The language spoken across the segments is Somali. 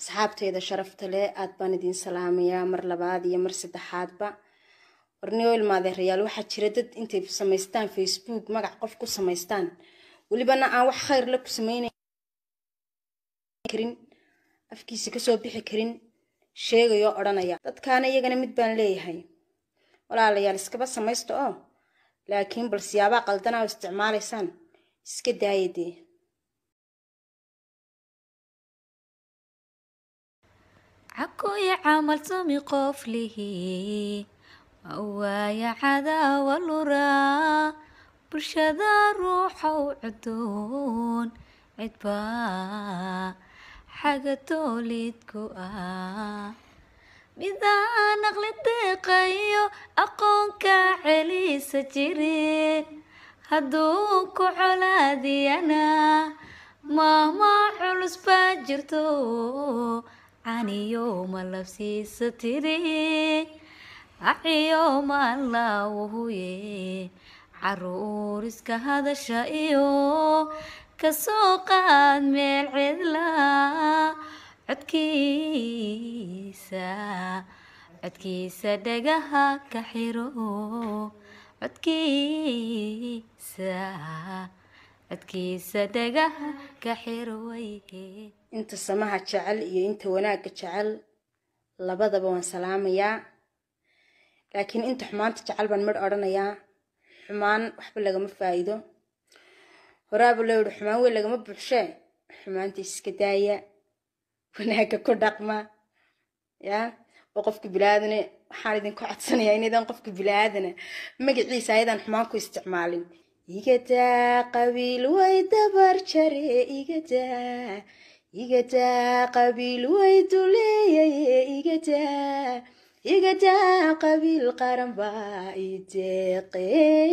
asxaabteyda sharafta leh aad baan idiin salaamayaa mar labaad iyo mar saddexaadba warniyo ilmaadeerayaal waxaa jira dad intay samaystaan facebook magac qof ku samaystaan welibana aan wax khayr la ku samaynayn karin afkiisa kasoo bixi karin sheegayoo odhanaya dadkaana iyagana mid baan leeyahay walaalayaal iskaba samaysta oo laakiin bal siyaabaha qaldanaa oo isticmaalaysaan iska daaya dee cakuya camal sami qof lihi waaya cadaawa luraa bulshada ruuxa u cudoon cidbaa xaga toolidku ah midaan aqli deeqayo aqoonka celisa jirin hadduu ku colaadiyana maama culus baa jirto caniyo ma labsiisa tiri aciyo maalawhuye caruur iska hadasha iyo kasoo qaad meel cidla codkiisa codkiisa dhagaha ka xiro codkiisa codkiisa dhagaha ka xiro wayhe inta samaha jecel iyo inta wanaagga jecel labadaba waan salaamayaa laakiin inta xumaanta jecel baan midh odhanayaa xumaan waxba lagama faa'iido horaaba loo yihi xumaan weyn lagama buuxshee xumaanta iska daaya wanaagga ku dhaqma yaa oo qofka bilaaadane waxaan idinku codsanayaa inaydan qofka bilaaadana magaciisa ayadaan xumaan ku isticmaalin igadaa qabiil way dabar jare igadaa igadaa qabiil way duleeyaye igadaa igadaa qabiil qaran baa ideeqe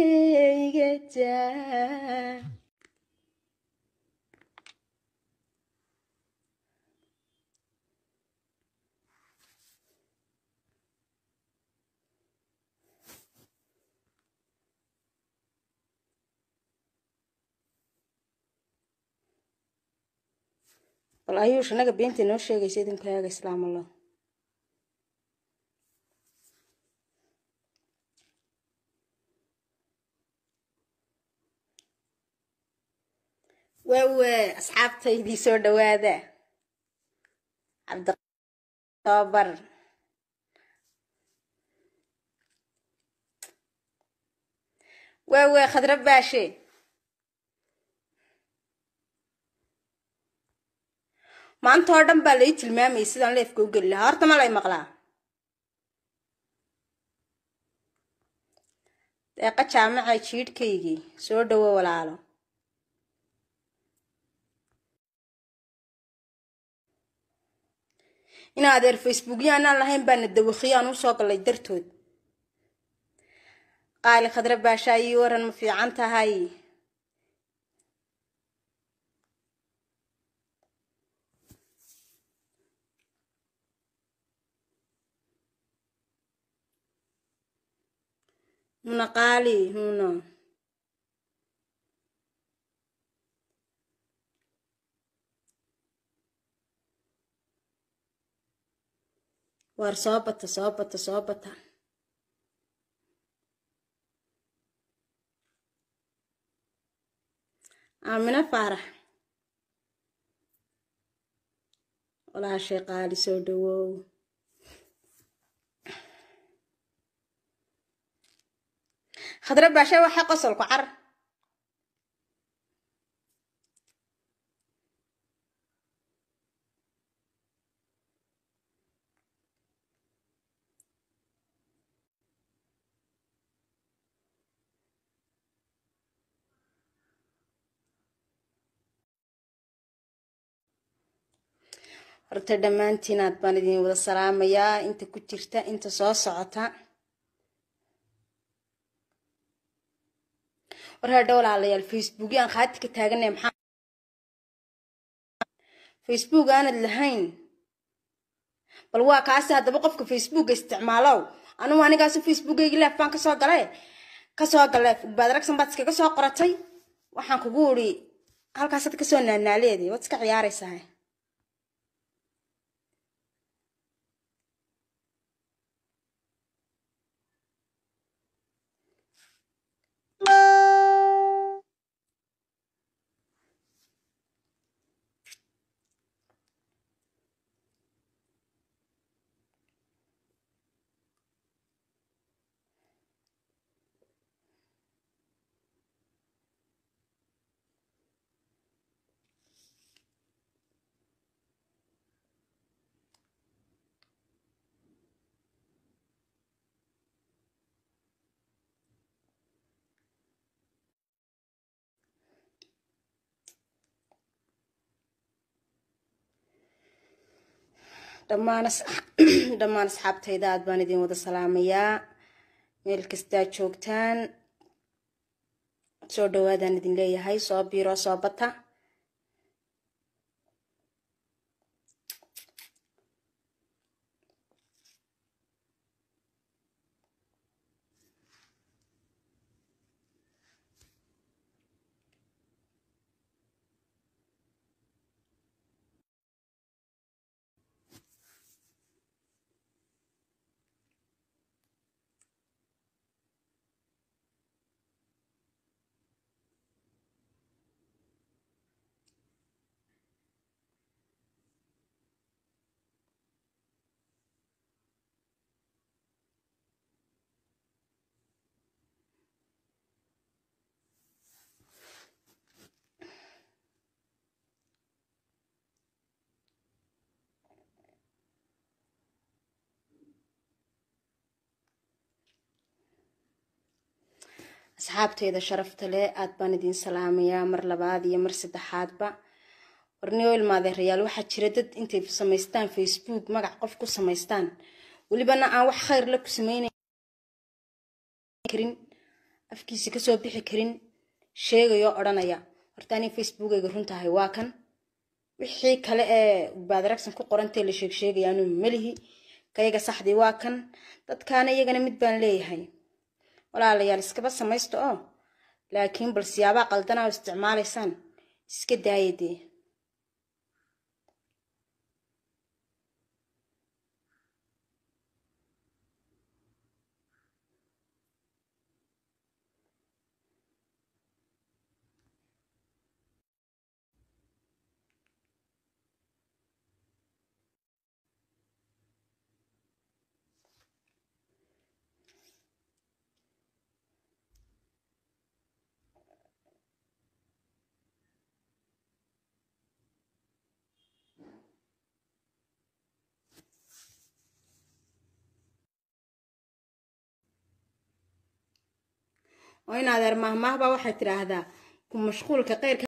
igadaa bal ayuush anaga beenta inoo sheegaysa idinku eega islaam allah waawe asxaabtaydii soo dhawaada cabditobar waawe khadra baashe maanta oo dhan baa lai tilmaamayay sidaan leefka u geli lahaa horta ma lay maqlaa deeqa jaamaca jiidhkaygii soo dhawo walaalo in adeer facebookya anaan lahayn baana dawakhiyo aan usoo gallay dartood qaali khadra baashaa ii waran ma fiican tahay huna qaali huna waar soo bata soo bata soo bata aamino faarax walaashay qaali soo dhawow khadra baashe waxay qosolku car horta dhammaantiin aad baan idin wada salaamayaa inta ku jirta inta soo socota war hadha walaalayaal facebook aan khaati ka taaganay maxaa facebook aanad lahayn bal waa kaasi haddaba qofka facebooka isticmaalow anugu anigaasu facebookaygi leef baan kasoo gale kasoo gale baad ragsan baad iskaga soo qoratay waxaan kugu uri halkaasaad kasoo naanaaleedi waad iska ciyaaraysaa dhammaan dhammaan asxaabtayda aad baan idin wada salaamayaa meel kastaa joogtaan soo dhawaadaan idin leeyahay soo biiro soo bata asxaabteyda sharafta leh aad baan idin salaamayaa mar labaad iyo mar saddexaadba warniyo ilmaadeerayaal waxaa jira dad intay samaystaan facebook magac qof ku samaystaan welibana aan wax khayr la ku sameynan karin afkiisa kasoo bixi karin sheegayoo odhanaya horta anii facebookayga runtahay waa kan wixii kale ee baadaragsan ku qorantee la sheeg sheegayaanu melihi kayaga saxdii waa kan dadkaana iyagana mid baan leeyahay walaalayaal iskaba samaysta oo laakiin bal siyaabaa qaldanaa oo isticmaalaysaan iska daaya dee oo in adeer mahmaahbaa waxay tidhaahdaa ku mashquulka qeyrka